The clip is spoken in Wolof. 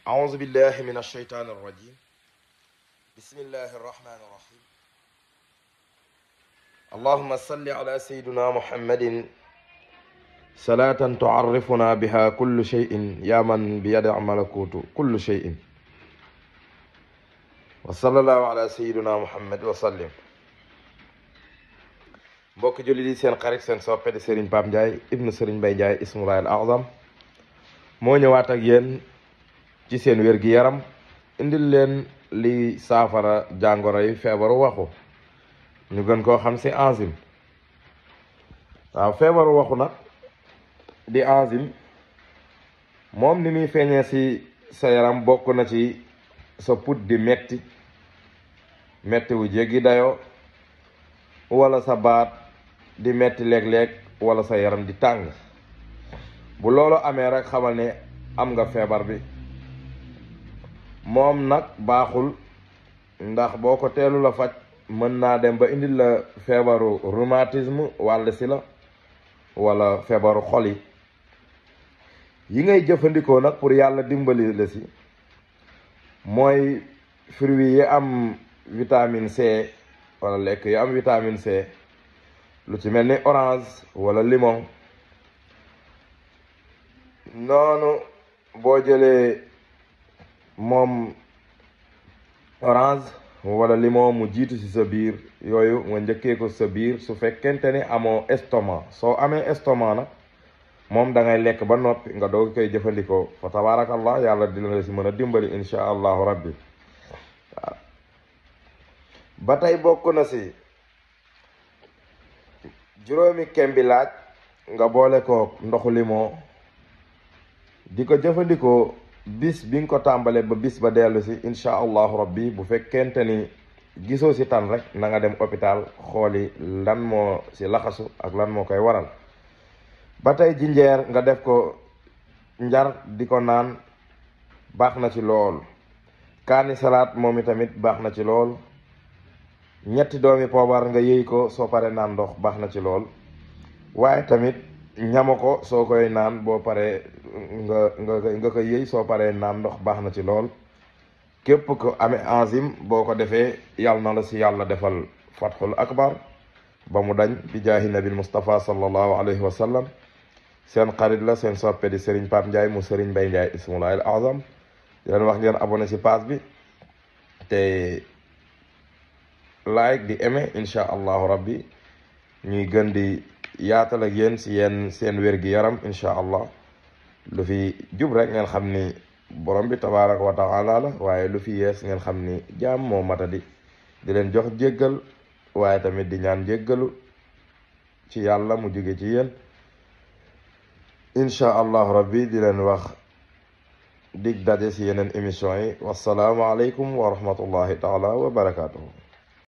أعوذ بالله من الشيطان الرجيم بسم الله الرحمن الرحيم اللهم صل على سيدنا محمد صلاة تعرفنا بها كل شيء يا من بيد ملكوت كل شيء وصلى الله على سيدنا محمد وسلم mbokk julli di seen xarit seen soppe di Serigne Pape Ndiaye ibnu Serigne Mbaye Ndiaye ismullahi al azam moo ñëwaat ak yéen ci seen wér-gi-yaram indil leen li saafara jàngoro yi feebaru waxu ñu gën koo xam si enzyme waaw feebaru waxu nag di enzyme moom ni muy feeñee si sa yaram bokk na ci sa put di metti metti wu jéggi dayoo wala sa baat di metti léeg-léeg wala sa yaram di tàng bu loolu amee rek xamal ne am nga feebar bi moom nag baaxul ndax boo ko teelu la faj mën naa dem ba indil la feebaru rhumatisme wàll si la wala feebaru xol yi yi ngay jëfandikoo nag pour yàlla dimbali la si mooy fruits yi am vitamine C wala lekk yi am vitamine C lu ci mel ni orange wala limon noonu boo jëlee moom orange wala limon mu jiitu ci sa biir yooyu nga njëkkee ko sa biir su fekkente ni amoo estomac soo amee estomac nag moom da ngay lekk ba noppi nga doog koy jëfandikoo fa tabaarakallah yàlla dina la si mën a dimbali insha allahu rabbi waaw ba tey bokk na si juróomi kembi laaj nga boole ko ndoxu limon di ko jëfandikoo bis bi nga ko tàmbalee ba bis ba dellu si insha allahu rabbi bu fekkente ni gisoo si tan rek na nga dem hôpital xooli lan moo si laxasu ak lan moo koy waral ba tey jinjeer nga def ko njar di ko naan baax na ci lool kaani salaat moom itamit baax na ci lool ñetti doomi poobar nga yëy ko soo paree naan ndox baax na ci lool waaye tamit ñama ko soo koy naan boo paree nga nga nga ko yëy soo paree naan ndox baax na ci lool képp ko amee enzyme boo ko defee yàlla na la si yàlla defal fathul akbar ba mu dañ bi jaahi nabil Mustafa sallallahu alayhi wa sallam seen xarit la seen soppe di Serigne Pape Ndiaye mu Serigne Mbaye Ndiaye ismullahi al azam di leen wax ngeen abonné si page bi te like di aimer incha allahu rabbi ñuy gën di yaatal ak yéen si yéen seen wér-gi-yaram incha allah lu fi jub rek ngeen xam ni borom bi tabaraka wa taala la waaye lu fi yees ngeen xam ni jaam moo matadi di leen jox jéggal waaye tamit di ñaan jéggalu ci yàlla mu jóge ci yéen incha allahu rabbi di leen wax dig daje si yeneen émission yi wasalaamu aleykum wa rahmatullahi taala wa barakatuhu